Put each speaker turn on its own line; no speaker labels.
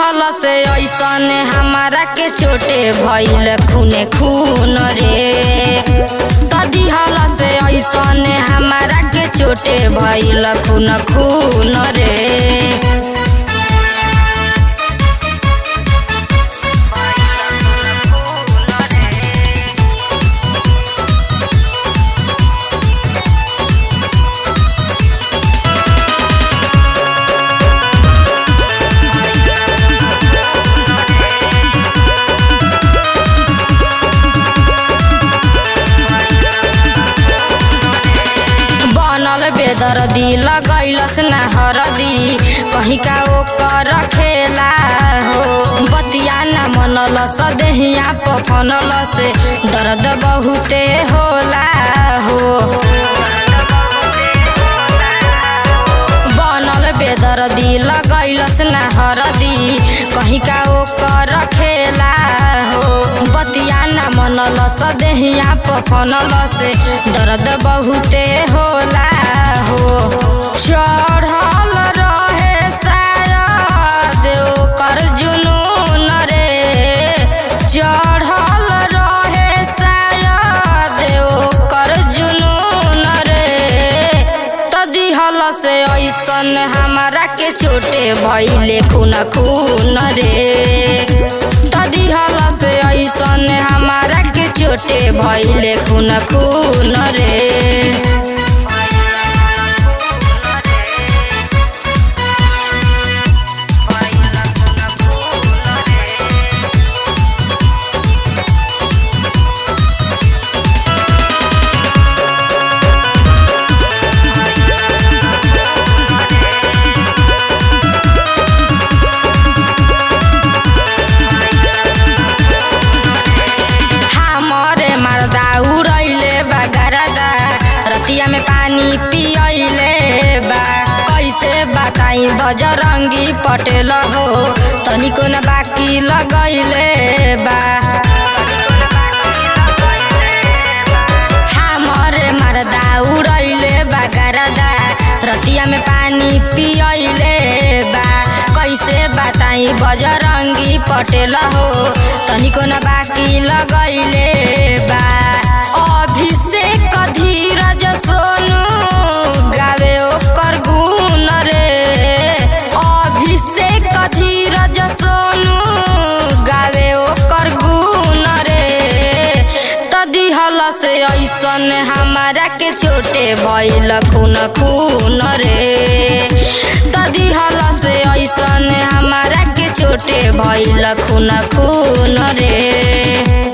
दिहल से ऐसन हमारा के चोटे भइल खूने खून रे त दिहल से ऐसन हमारा के चोटे भइल खून खून रे बनल बेदर्दी लगैलस न हरदी कहीं का ओकर खेला हो बतिया न मनल सदेहिया पफनल से दर्द बहुते होला हो बनल बेदर्दी लगैलस न हरदी कहीं का ओकर खेला हो बतिया न मनल सदेहिया पफनल से दर्द बहुते होला हो चढ़ल रहे शायद ओकर जुनून रे चढ़ल रहे शायद ओकर जुनून रे त दिहल से ऐसन हमारा के चोटे भइले खून खून रे त दिहल से ऐसन हमारा के चोटे भइले खून खून रे हमरे मर्दा उड़ैले बा गरदा रतिया में पानी पियैले बा कैसे बताई बजरंगी पटेल हो तनिको न बाकी लगैले बा हमरे मर्दा उड़ैले बा गरदा रतिया में पानी पियैले बा कैसे बताई बजरंगी पटेल हो तनिको न बाकी लगैले बा अभिषेक धीरज सोनू गावे ओकर गुण रे अभिषेक धीरज सोनू गावे ओकर गुण रे त दिहल से ऐसन हमारा के चोटे भइल खून खून रे त दिहल से ऐसन हमारा के चोटे भइल खून खून रे